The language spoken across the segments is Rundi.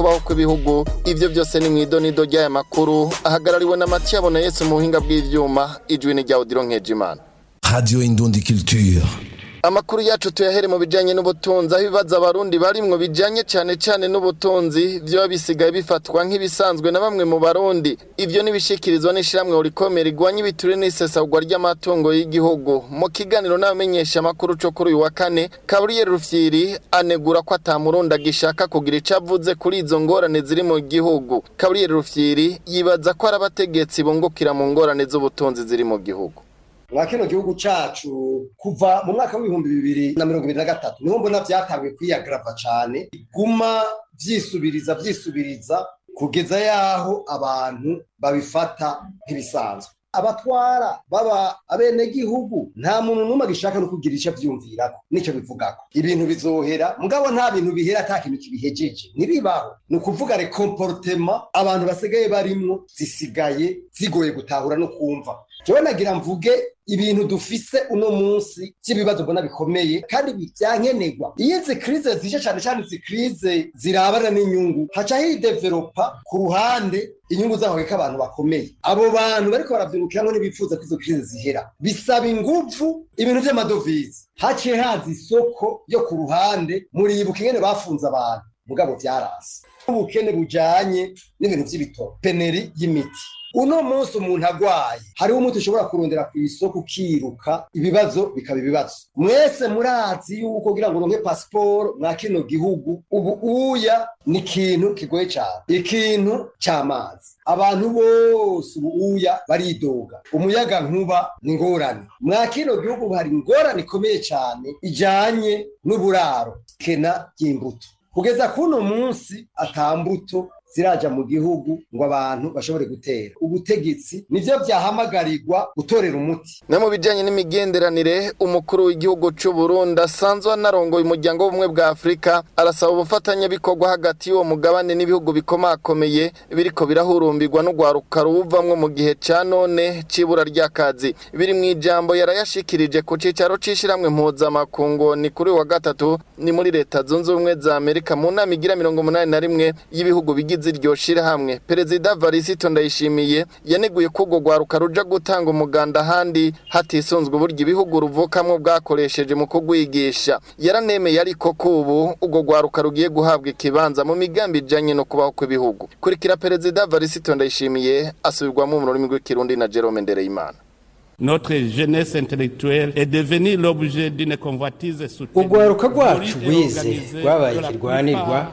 kubaho kw'ibihugu ivyo byose ni mw'idonido ry'aya makuru ahagarariwe na Mathieu Bona Yesu mu buhinga bw'ivyuma ijwi ni rya Odilo Nkejimana Radio Indundi Culture. Amakuru yacu tuyahere mu bijanye n'ubutunzi aho ibibazo abarundi barimwo bijanye cane cane n'ubutunzi vyoba bisigaye bifatwa nk'ibisanzwe na bamwe mu barundi ivyo nibishikirizwa n'ishiramwe urikomera igwanya ibiture n'isesagwa ry'amatungo y'igihugu mu kiganiro n'abamenyesha amakuru co kuri uyu wa kane Gabriel Rufyiri anegura ko atamurundi agishaka kugira ico avuze kuri izo ngorane ziri mu gihugu Gabriel Rufyiri yibaza ko ari abategetsi bungukira mu ngorane z'ubutunzi ziri mu gihugu mwa kino gihugu cacu kuva mu mwaka w'ibihumbi bibiri na mirongo ibiri na gatatu niho mbona vyatanguye kwiyagrava cane iguma vyisubiriza vyisubiriza kugeza yaho abantu babifata nk'ibisanzwe abatwara baba abenegihugu nta muntu n'umwe agishaka no kugira ico avyumvirako nico bivugako ibintu bizohera mugabo nta bintu bihera ata kintu kibihejeje ntibibaho ni ukuvuga rekomportema abantu basigaye barimwo zisigaye zigoye gutahura no kumva jewe nagira mvuge ibintu dufise uno munsi vy'ibibazo mbona bikomeye kandi vyankenerwa iyo izi krize zije cane cane izi krize zirabana n'inyungu haca hidevelopa ku ruhande inyungu zaho ko abantu bakomeye abo bantu bariko baravyungukiramwo ntibipfuza ko izo krize zihera bisaba inguvu ibintu vy'amadovize haciye haza isoko yo ku ruhande muribuka ingene bafunze abantu mugabo vyarase ubukene bujanye n'ibintu vy'ibitoro peneri y'imiti uno munsi umuntu agwaye hariho umuti ushobora kurondera ku isoko ukiruka ibibazo bikaba ibibazo mwese murazi yuko kugira ngo uronke pasiporo mwa kino gihugu ubu uya ni ikintu kigoye cyane ikintu cy'amazi abantu bose ubu uya baridoga umuyaga nkuba ni ngorane mwa kino gihugu hari ingorane ikomeye cyane ijanye n'uburaro kena ry'imbuto kugeza kuno munsi atambuto ziraja mu gihugu ngo abantu bashobore gutera ubutegetsi nivyo vyahamagarirwa gutorera umuti no mu bijanye n'imigenderanire umukuru w'igihugu c'u Burundi asanzwe anarongoye umuryango w'ubumwe bwa Afurika arasaba ubufatanyabikorwa hagati y'uwo mugabane n'ibihugu bikomakomeye biriko birahurumbirwa n'urwaruka ruvamwo mu gihe ca none c'ibura ry'akazi biri mu ijambo yarayashikirije ku cicaro c'ishiramwe mpuzamakungu ni kuri wa gatatu ni muri leta zunze ubumwe za Amerika mu nama igira mirongo umunani na rimwe y'ibihugu bigize iryo shirahamwe perezida Varisito Ndayishimiye yaneguye ko urwo rwaruka ruja gutanga umuganda ahandi hatisunzwe uburyo ibihugu ruvukamwo bwakoresheje mu kugwigisha yaranemeye ariko ko ubu urwo rwaruka rugiye guhabwa ikibanza mu migambi ijanye no kubaho kw'ibihugu kurikira perezida Varisito Ndayishimiye asubirwamo mu rurimi rw'ikirundi na Jerome Ndereyimana Notre jeunesse intellectuelle est devenue l'objet d'une convoitise soutenue. urwaruka rwacu rwize rwabaye ikirwanirwa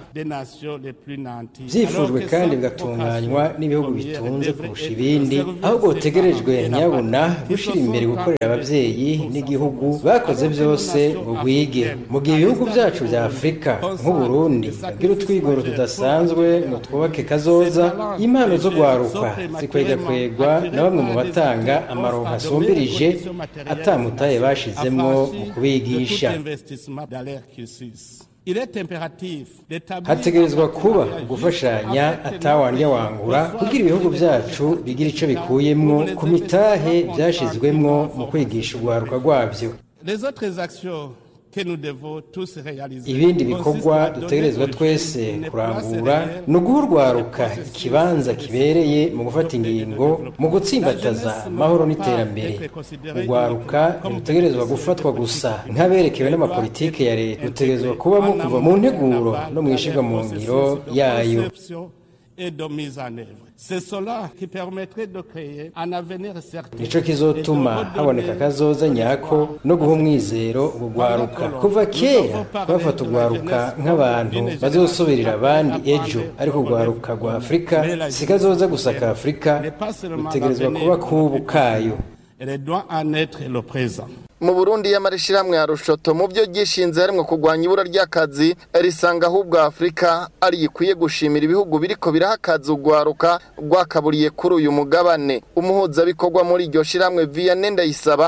byifujwe kandi bigatunganywa n'ibihugu bitunze kurusha ibindi ahubwo butegerejwe nyabuna gushyira imbere gukorera ababyeyi n'igihugu bakoze byose ngo rwige mu gihe ibihugu byacu bya afurika nk'uburundi bwira utwigoro tudasanzwe ngo twubake kazoza impano zo rwaruka zikwegakwegwa na bamwe mu batanga amaronka asumbirije atamutaye bashizemo mu kubigisha hategerezwa kuba gufashanya atawandya wangura kugira ibihugu byacu bigira icyo bikuyemwo ku mitahe byashizwemwo mu kwigisha urwaruka rwabyo ibindi bikorwa dutegerezwa twese kurangura ni uguha urwaruka ikibanza kibereye mu gufata ingingo mu gutsimbataza amahoro n'iterambere urwaruka ntirutegerezwa gufatwa gusa nk'aberekewe n'amapolitike ya leta rutegerezwa kubamo kuva mu nteguro no mu ishyirwa mu ngiro yayo et de mise en œuvre. C'est cela qui permettrait de créer un avenir certain. nico kizotuma haboneka kazoza nyako no guha umwizero urwaruka kuva kera bafata urwaruka nk'abantu bazosubirira abandi ejo ariko urwaruka rwa afurika si kazoza gusa ka afurika rutegerezwa kuba kubu kayo Elle doit en être le présent. mu burundi y'amarishirahamwe ya rushoto mu byo gishinze harimwo kurwanya ibura ry'akazi risanga ahubwo afurika ari ikwiye gushimira ibihugu biriko biraha akazi urwaruka rwakaburiye kuri uyu mugabane umuhuzabikorwa muri iryo shirahamwe vianney ndayisaba